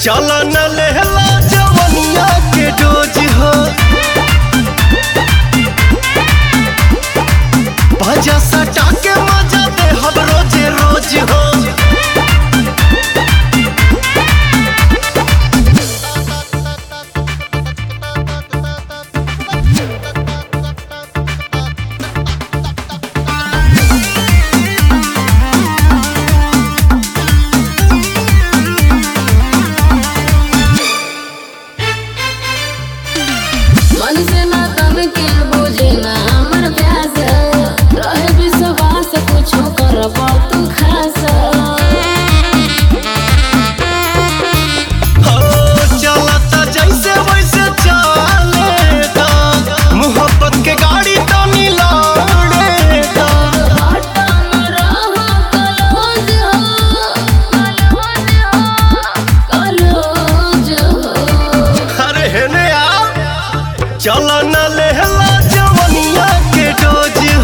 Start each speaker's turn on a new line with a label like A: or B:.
A: चल न लेहला जवनिया के डोज हो भजा सटा के मजा दे हम रोजे रोज हो
B: मन से ना तन के बुझे ना हमर प्यास रहे विश्वास कुछो करब तू खास
A: हो चलता जैसे वैसे चलेगा मोहब्बत के गाड़ी तो मिलाड़ेगा
B: हटन रह कलोज हो कलोज हो
A: अरे हेने आ चल न लेहला जवनिया के डोज